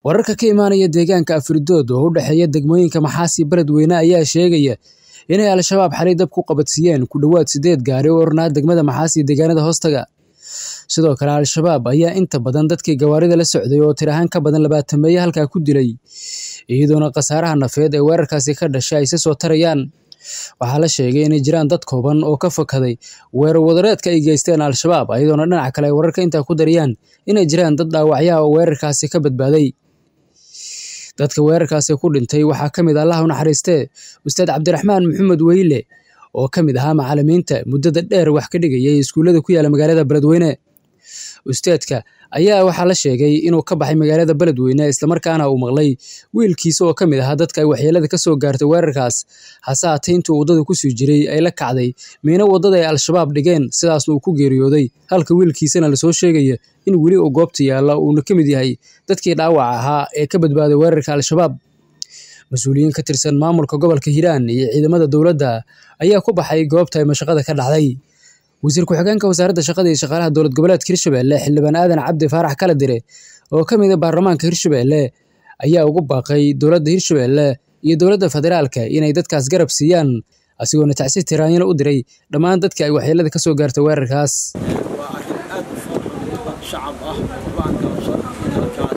wararka ka imaanaya deegaanka afridood oo u dhexeeya degmooyinka maxaasi beledweyne ayaa sheegaya inay al-shabaab xalay dab ku qabadsiiyeen ku dhowaad sideed gaari oo ornaa degmada maxaasi deegaanada hoostaga sidoo kale al-shabaab ayaa inta badan dadkii gawaarida la socday oo tir ahaan ka badan labaatameeye halkaa ku dilay iyadoona khasaaraha nafeed ee weerarkaasi ka dhashay ay si soo tarayaan waxaa la sheegay inay jiraan dad kooban oo ka fakaday weerar wadareedka ay geysteen al-shabaab iyadoona dhinaca kale ay wararka intaa ku darayaan inay jiraan dad dhaawacyaha oo weerarkaasi ka badbaaday dadka weerarkaasi ku dhintay waxaa ka mid allah u naxariistee ustaad cabdiraxmaan maxamed weyle oo ka mid ahaa macallimiinta muddada dheer wax ka dhigayay iskuullada ku yaala magaalada beledweyne ustaadka ayaa waxaa la sheegay inuu ka baxay magaalada beledweyne islamarkaana uu maqlay wiilkiisa oo ka mid ahaa dadka ay waxyeelada ka soo gaartay weerarkaas hase haatee intuu waddada kusii jiray ay la kacday miino waddada ay al-shabaab dhigeen sidaasna uu ku geeriyooday halka wiilkiisana lasoo sheegaya in weli uu goobta yaalla uuna ka mid yahay dadkii dhaawac ahaa ee ka badbaaday weerarka al-shabaab mas-uuliyiin ka tirsan maamulka gobolka hiiraan iyo ciidamada dowladda ayaa ku baxay goobta ay mashaqada ka dhacday wasiir ku-xigeenka wasaaradda shaqada iyo shaqaalaha dowlad goboleedka hirshabelle xildhibaan aadan cabdi faarax kala dire oo ka mid a baarlamaanka hirshabelle ayaa ugu baaqay dowladda hirshabelle iyo dowladda federaalka inay dadkaas garab siiyaan asigoona tacsi tiraanyana u diray dhammaan dadkii ay waxyeelada ka soo gaartay weerarkaas waa arrin aad u fara shacab ah baanka halkaas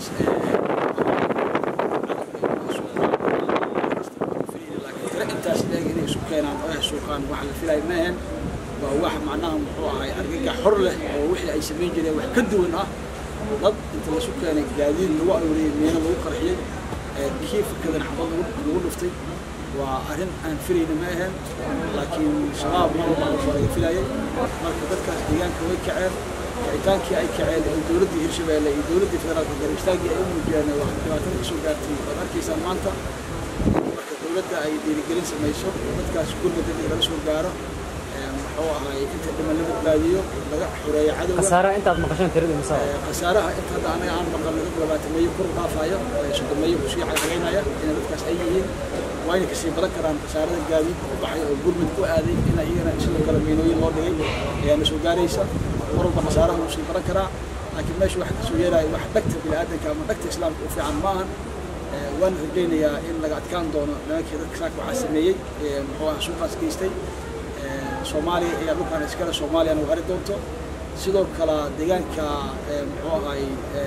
intaas leeg inay isu keenaan oo ay suuqaan wax la filay maahan waa wax macnaha muxuu ahay argagax xor leh oo wixii ay samayn jireen wax ka duwan ah dad inta lasu keenay gaadiid lagu aruuriyey meena lagu qarxiyey kii fakadan xabad lagu dhuftay waa arrin aan filayna ma ahayn laakiin shabaab mar walba waa laga filayay marka dadkaas deegaanka way kaceen kicitaankii ay kaceen ee dowladdii hirshabeelle iyo dowladdii federaalka garbistaagii ay u muujiyeen wax dhibaatada kasoo gaartay waad arkaysaan maanta marka dowladda ay dhiirigelin samayso dadkaas gurmada in laga soo gaaro muxuu ahay inta dhiman la badbaadiyo laga xoreeyo cadowga khasaaraha intaad maqasheen tirada misaa khasaaraha inta hadda anaga aan maqan laga labaatameeyo kor dhaafayo soddomeeyo kusii cagcagaynaya inay dadkaas ay yihiin waa inay kasii badan karaan khasaarada gaadiid ku baxay oo gurmad ku aaday in iyagana sidoo kale miinooyin loo dhigay ayaana soo gaaraysa mar walba khasaaraha wuu sii badan karaa laakiin meesha waxa kasoo yeelaya wax dhagta bini'aadanka ama dhagta islaamka u fiican maahan waan rajaynayaa in laga adkaan doono nimankii dadka saaka waxaa sameeyey muxuu ah suuqaas geystay soomaaliya ayaa dhulkaan iskale soomaaliyana u hari doonto sidoo kale deegaanka muxuu ahay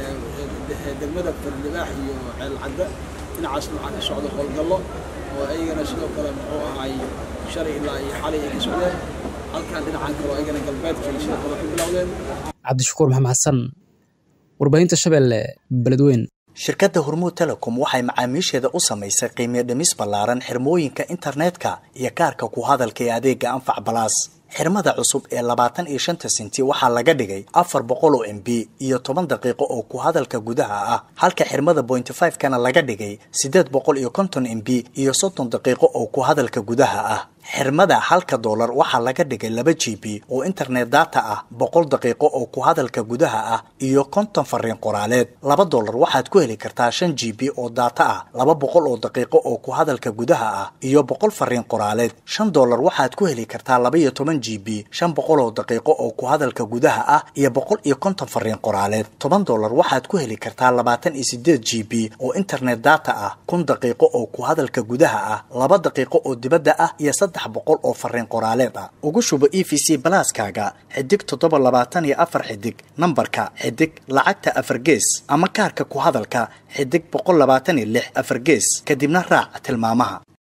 degmada fardibaax iyo ceelcadda dhinacaasna waxaa ka socda howlgallo oo ayagana sidoo kale muxuu ahay shalay ilaa iyo xalay ay ka socdeen halkan dhinacan kale ayagana galbeedkii sidoo kale ku bilowdeen cabdishakuur maxamed xasan warbaahinta shabeelle beledweyn shirkadda hormuud telecom waxay macaamiisheeda u samaysay qiimiyo dhimis ballaaran xirmooyinka internetka iyo kaarka ku hadalka ee adeega anfac balaas xirmada cusub ee labaatan iyo shanta sinti waxaa laga dhigay afar boqol oo m b iyo toban daqiiqo oo ku hadalka gudaha ah halka xirmada bointy five kana laga dhigay siddeed boqol iyo konton m b iyo soddon daqiiqo oo ku hadalka gudaha ah xirmada halka doolar waxaa laga dhigay laba g b oo internet data ah boqol daqiiqo oo ku hadalka gudaha ah iyo konton fariin qoraaleed laba doolar waxaad ku heli kartaa shan g b oo data ah laba boqol oo daqiiqo oo ku hadalka gudaha ah iyo boqol fariin qoraaleed shan doolar waxaad ku heli kartaa laba iyo toban g b shan boqol oo daqiiqo oo ku hadalka gudaha ah iyo boqol iyo konton fariin qoraaleed toban doolar waxaad ku heli kartaa labaatan iyo sideed g b oo internet data ah kun daqiiqo oo ku hadalka gudaha ah laba daqiiqo oo dibadda ah iyo saddex boqol oo fariin qoraaleed ah ugu shubo e v c balaaskaaga xidig toddoba labaatan iyo afar xidig nambarka xidig lacagta afar gees ama kaarka ku hadalka xidig boqol labaatan iyo lix afar gees kadibna raac tilmaamaha